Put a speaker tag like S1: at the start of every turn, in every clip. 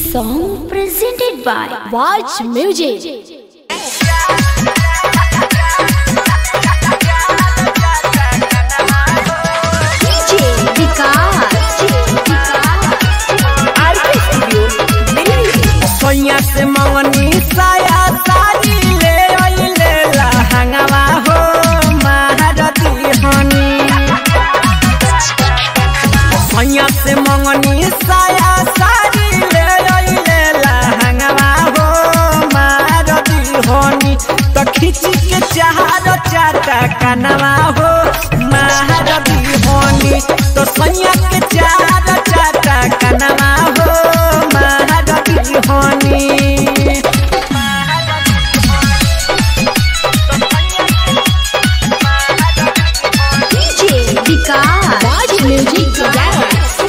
S1: song presented by Watch Music. DJ Vikas. RK Studio, Delhi.
S2: सोइया से मंगनी साया साड़ी ले अइले लहंगवा हो महारती हनी सोइया से मंगनी साया साड़ी ले अइले लहंगवा हो महारती हनी तो खिची के चाहर चाटा कनवा हो महारती हनी तो सोइया के चाहर चाटा कनवा हो महारती हनी
S1: DJ Vikas. Watch Music Dance.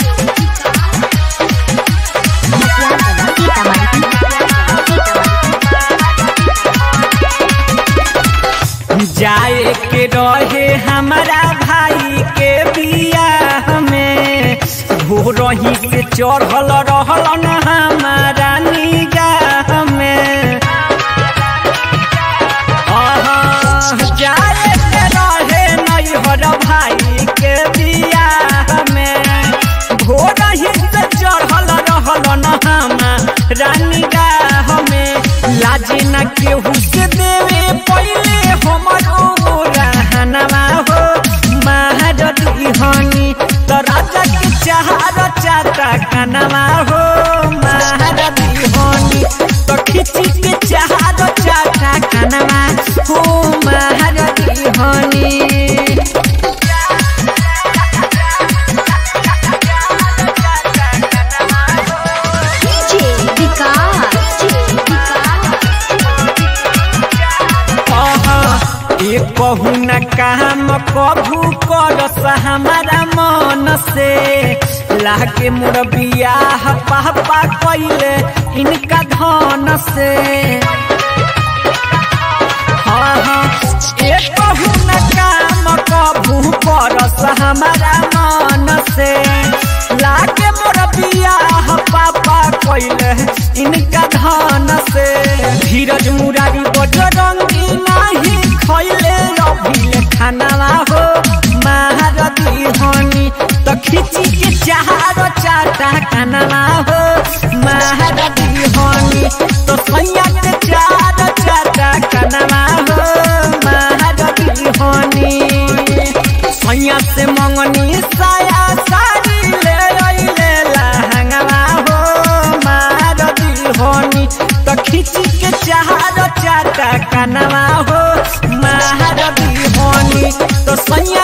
S2: जाए के रहे हमारा भाई के बियाह में भोरही से चढ़ल रहल न हमारा निगाह में आहा, जाए के रहे नैहर भाई के बियाह में भोरही से चढ़ल रहल न हमारा निगाह में लाजी न केहू से देवे पहिले हमर रहनवा हो महारती हनी तो राजा के चाहर चाटा कनवा हो महारती हनी तो खिची के चाहर चाटा कनवा हो महारती हनी
S1: DJ Vikas.
S2: एक कहू न काम कभू करस हमारा मन से लागे मोर बियाह पापा कैले इनका धन से हाँ हाँ एक कहू न काम कभू करस हमारा मन से लागे मोर बियाह पापा कैले इनका धन से धीरज मुरारी बजरंगी नाही खैले रभिले खानावा हो महारती हनी तो खिची के चार चाटा खानावा हो महारती हनी तो सैया के चार चाटा खानावा हो महारती हनी सैया से मंगनी साया साड़ी ले अइले लहंगवा हो महारती हनी तो खिची के चार चाटा कनवा हो महारती हनी तो सैया